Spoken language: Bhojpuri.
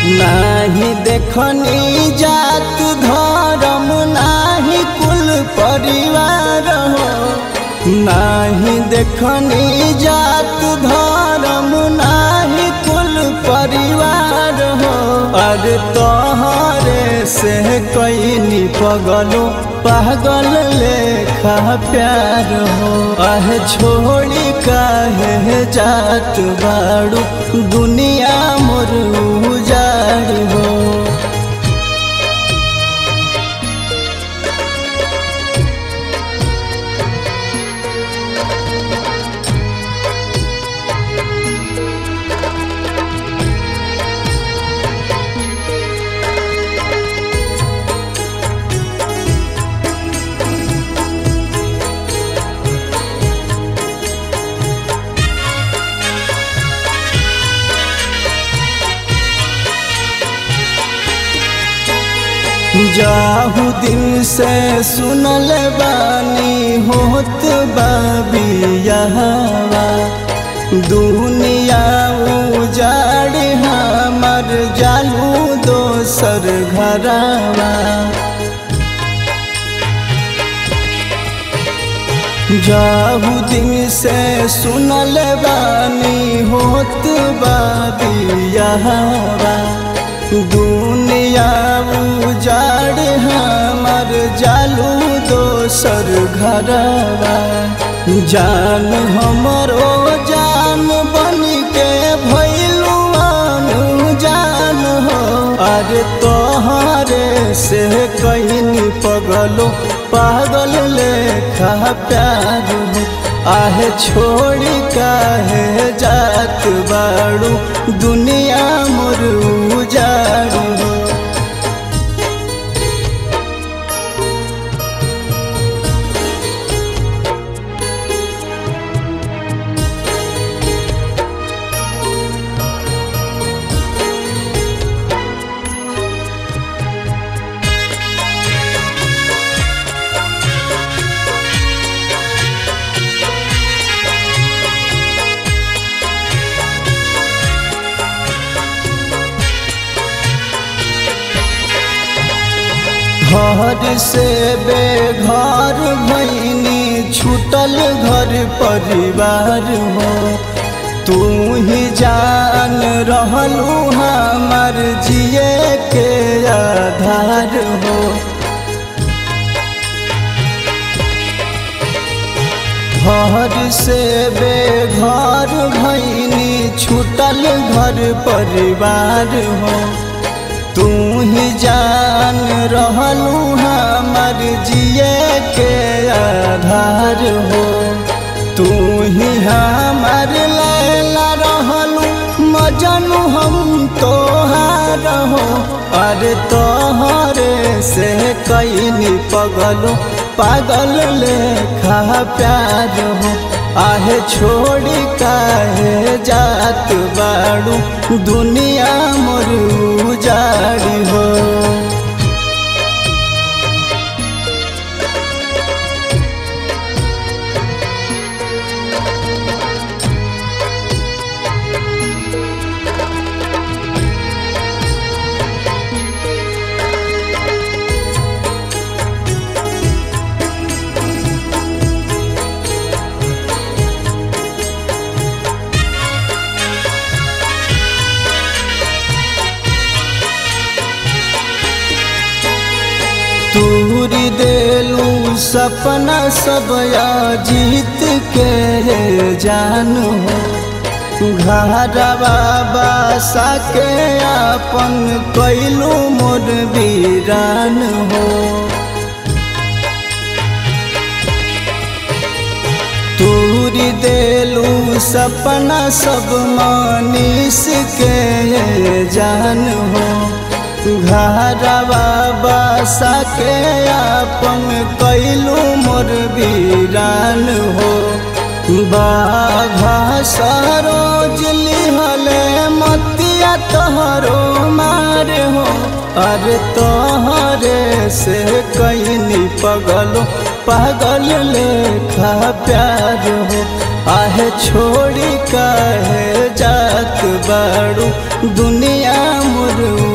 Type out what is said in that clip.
नाही देखनी जात धर्म नाही कुल परिवार हो नाही देखनी जात धर्म नाही कुल परिवार हो अरे तोहरे से कैनी पगलो पागल लेखा प्यार हो आह छोड़ी काहे जात बाड़ू दुनिया मोर उजाड़ हो जाहू दिन से सुनल बानी होत बाबियावा दुनिया उजाड़ हमर जालू दोसर घरावा जाहू दिन से सुनल बानी होत बाबियावा दुनिया उजाड़ हमर जालू दोसर घरवा जान हमरो जान बन के भैलुआन जान हो अरे तोहरे से कहीं पगलो पागल लेखा प्यार हो आहे छोड़ी काहे जात बाड़ू दुनिया मोर उजाड़ हो घर से बेघर भैनी छूटल घर परिवार हो तू ही जान रहलू हमार जिए के आधार हो घर से बेघर भैनी छूटल घर परिवार हो तू ही जान रहलू हमार जिए के आधार हो तू ही हमार लैला रहलू मजनू हम तोहार हो अरे तोहरे से कैनी पगलो पागल लेखा प्यार हो आहे छोड़ी काहे जात बाड़ू दुनिया मोर उजाड़ी हो तूरी देलू सपना सब जीत के जान हो घरवा बासा के अपन कैलू मोर वीरान हो तूरी देलू सपना सब मनीष के जान हो घरवा बसा के अपन कैलू मोर वीरान हो बाघा सरोज लिहले मतिया तोहरो मार हो अरे तोहरे से कैनी पगलो पागल लेखा प्यार हो आहे छोड़ी काहे जात बाड़ू दुनिया मोर